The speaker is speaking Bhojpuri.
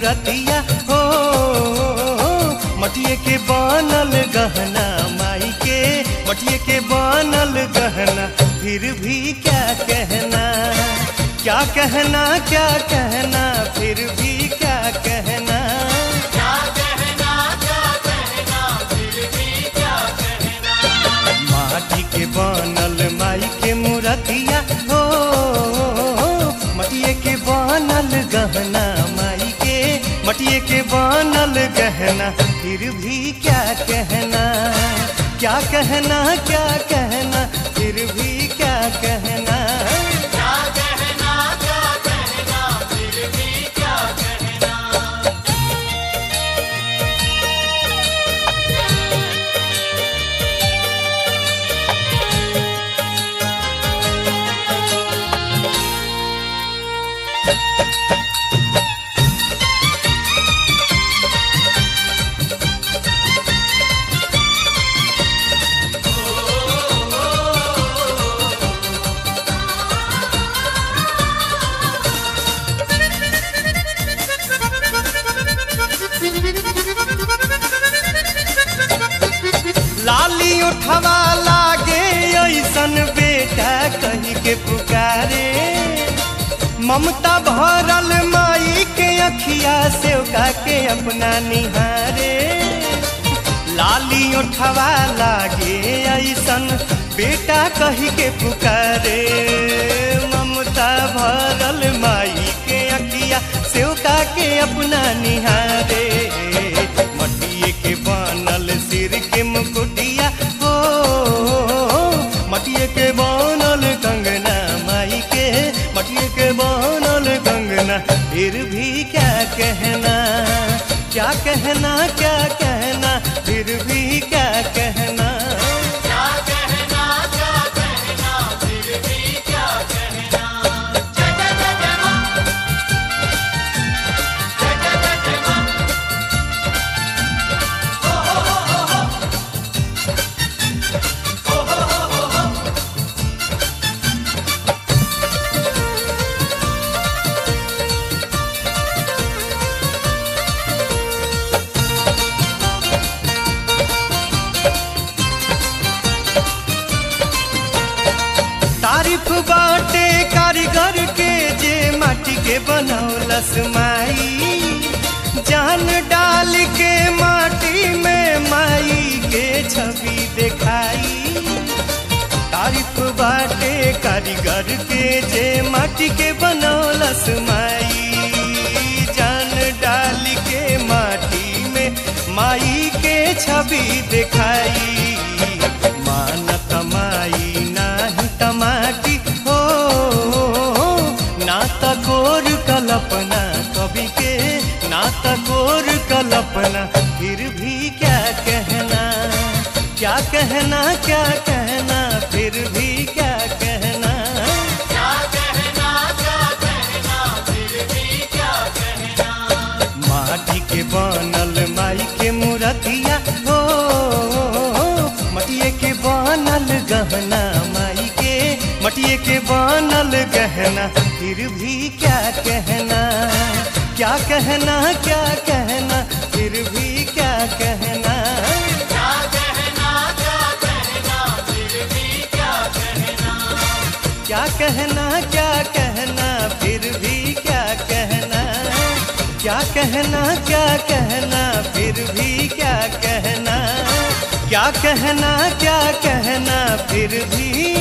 मुरतिया हो मटिए के बनल गहना माई के मटिए के बनल गहना फिर भी क्या कहना क्या कहना क्या कहना फिर भी क्या कहना माटी के बनल माई के मुरतिया हो मटिए के बनल गहना माई के मटिए के बनल गहना फिर भी क्या कहना क्या कहना क्या कहना फिर भी क्या कहना लाली उठवा लागे ऐसन बेटा कही के पुकारे ममता भरल माई के अखिया से के अपना निहारे लाली उठवा लागे ऐसन बेटा कही के पुकारे ममता भरल माई के अखिया से के अपना निहारे मटिए के बनल सिर के मुकुटिया हो मटिए के बनल कंगना माई के मटिए के बनल कंगना फिर भी क्या कहना क्या कहना क्या कहना फिर भी क्या कहना तारीफ बाटे कारीगर के जे माटी के बनौलस माई जान डाल के माटी में माई के छवि दिखाई तारीफ बाटे कारीगर के जे माटी के बनौलस माई जान डाल के माटी में माई के छवि दिखाई मानत माई नाही तमाटी हो ना तकोर कल्पना कवि के ना तकोर कल्पना फिर भी क्या कहना क्या कहना क्या कहना फिर भी क्या कहना माटी के बनल माई के मूर्तिया हो मटिए के बनल गहना माई के मटिए के बनल गहना फिर भी क्या कहना क्या कहना क्या कहना फिर भी क्या कहना क्या कहना क्या कहना फिर भी क्या कहना क्या कहना क्या कहना फिर भी क्या कहना क्या कहना क्या कहना फिर भी